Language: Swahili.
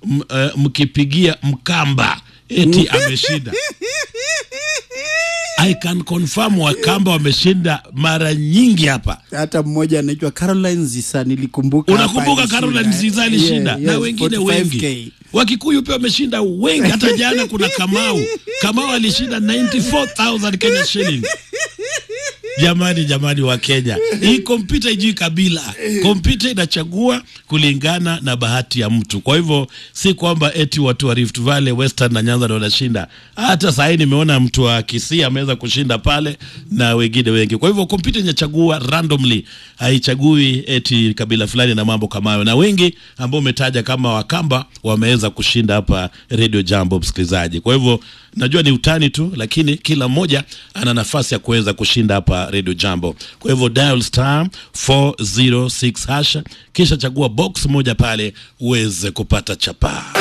m- eh, mkipigia Mkamba eti ameshinda. I can confirm Wakamba wameshinda mara nyingi hapa. hata mmoja anaitwa Caroline Zisa nilikumbuka hapa Unakumbuka alishinda. Caroline Ziza alishinda Yeah, na yes, wengine 45K. wengi. Wakikuyu pia wameshinda wengi. Hata jana kuna Kamau. Kamau alishinda 94,000 Kenya shilling. Jamani, jamani wa Kenya, hii kompyuta ijui kabila. Kompyuta inachagua kulingana na bahati ya mtu. Kwa hivyo si kwamba eti watu wa Rift Valley, Western na Nyanza ndio wanashinda. Hata saa hii nimeona mtu wa Kisii ameweza kushinda pale na wengine wengi. Kwa hivyo kompyuta inachagua randomly, haichagui eti kabila fulani na mambo kama hayo, na wengi ambao umetaja kama Wakamba wameweza kushinda hapa Radio Jambo, msikilizaji. Kwa hivyo najua ni utani tu, lakini kila mmoja ana nafasi ya kuweza kushinda hapa Radio Jambo. Kwa hivyo dial star 406 hash, kisha chagua box moja pale uweze kupata chapaa.